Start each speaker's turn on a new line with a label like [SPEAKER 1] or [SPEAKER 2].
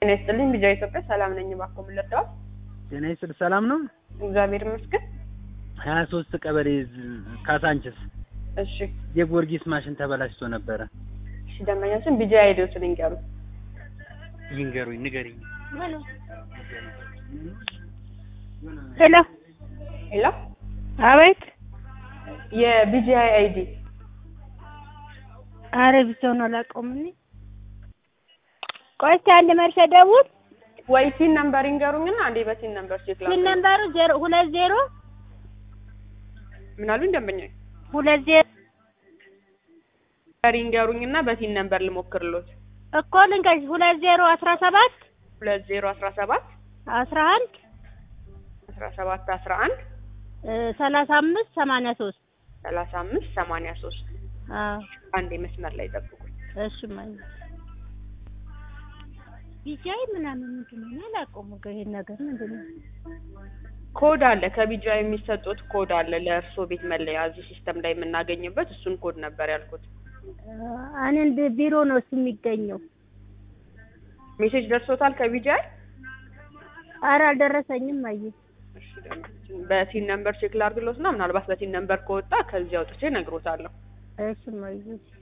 [SPEAKER 1] ጤና ይስጥልኝ ቢጃ ኢትዮጵያ ሰላም ነኝ። እባክዎ ምን ልርዳዎት?
[SPEAKER 2] ጤና ይስጥልኝ ሰላም ነው።
[SPEAKER 1] እግዚአብሔር ይመስገን።
[SPEAKER 2] ሀያ ሶስት ቀበሌ ዝ- ካሳንችስ
[SPEAKER 1] እሺ
[SPEAKER 2] የጊዮርጊስ ማሽን ተበላሽቶ ነበረ።
[SPEAKER 1] እሺ ደንበኛችን ቢጃ አይዲዎትን ይንገሩ።
[SPEAKER 2] ይንገሩኝ፣ ንገሪኝ።
[SPEAKER 3] ሄሎ
[SPEAKER 1] ሄሎ
[SPEAKER 3] አቤት።
[SPEAKER 1] የቢጃ አይዲ
[SPEAKER 3] አረ ብቻውን አላውቀውም እኔ። ቆይ እስኪ አንድ መልስ ደውል።
[SPEAKER 1] ወይ ቲን ነምበር ይንገሩኝና አንዴ በቲን ነምበር ቼክ
[SPEAKER 3] ስልክ
[SPEAKER 1] ላድርግ።
[SPEAKER 3] ነምበሩ ዜሮ ሁለት ዜሮ
[SPEAKER 1] ምን አሉኝ ደንበኛ?
[SPEAKER 3] ሁለት ዜሮ
[SPEAKER 1] ነምበር ይንገሩኝና በቲን ነምበር ልሞክርሎት።
[SPEAKER 3] እኮ ልንገርሽ ሁለት ዜሮ አስራ ሰባት
[SPEAKER 1] ሁለት ዜሮ አስራ ሰባት
[SPEAKER 3] አስራ አንድ
[SPEAKER 1] አስራ ሰባት አስራ አንድ
[SPEAKER 3] ሰላሳ አምስት ሰማንያ ሶስት
[SPEAKER 1] ሰላሳ አምስት ሰማንያ ሶስት
[SPEAKER 3] አዎ
[SPEAKER 1] አንዴ መስመር ላይ ጠብቁኝ።
[SPEAKER 3] እሺ ማለት ቢጃይ ምናምን ምንድን ነው? እኔ አላውቀውም እኮ ይሄን ነገር ምንድን ነው?
[SPEAKER 1] ኮድ አለ ከቢጃ የሚሰጡት ኮድ አለ ለእርሶ ቤት መለያ እዚህ ሲስተም ላይ የምናገኝበት እሱን ኮድ ነበር ያልኩት።
[SPEAKER 3] እኔ እንደ ቢሮ ነው እሱ የሚገኘው።
[SPEAKER 1] ሜሴጅ ደርሶታል ከቢጃ?
[SPEAKER 3] አረ አልደረሰኝም። አየህ
[SPEAKER 1] እሺ ደንበኛችን በቲን ነምበር ቼክ ላድርግሎት እና ምናልባት በቲን ነምበር ከወጣ ከዚህ አውጥቼ እነግሮታለሁ።
[SPEAKER 3] እሺ ማለት